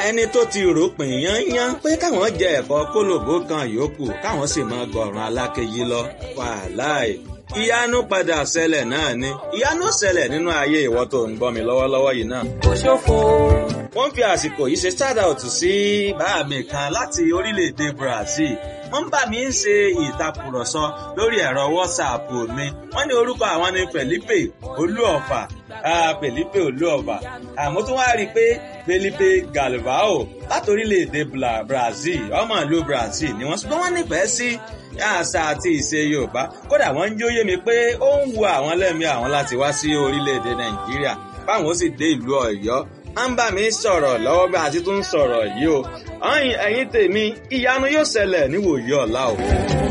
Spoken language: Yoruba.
ẹni tó ti rò pín yányán pé káwọn jẹ ẹ̀kọ́ kólòbó kan yòókù káwọn sì máa gọ̀ràn alákejì lọ wàláì ìyanu padà ṣẹlẹ̀ náà ni ìyanu ṣẹlẹ̀ nínú ayé ìwọ tó ń gbọ́ mi lọ́wọ́lọ́wọ́ yìí náà. kò ṣòfò. wọ́n fi àsìkò yìí ṣe shout out sí bàá mi kan láti orílẹ̀-èdè Brazil wọ́n bá mi ń ṣe ìtàkùrọ̀sọ lórí ẹ̀rọ WhatsApp mi wọ́n ní orúkọ àwọn ni Felipe Olúọ̀fà Felipe Olúọ̀fà àmọ́ tó wá rí i pé Felipe Galvao láti orílẹ̀-èdè Brazil ọmọ ìlú Brazil ni wọ́n ṣùgbọ́n wọ́n nífẹ̀ẹ́ sí àṣà àti ìṣe Yorùbá kódà wọ́n ń jóyè mi pé ó ń wu àwọn lẹ́mí àwọn láti wá sí orílẹ̀-èdè Nàìjíríà báwọn ó sì dé ìlú Ọ̀yọ́ wọ́n bá mi sọ̀rọ̀ lọ́wọ́ bí àti tún sọ̀rọ̀ yìí o ẹ̀yin tèmi ìyanu yóò ṣẹlẹ̀ níwòyí ọ̀la o.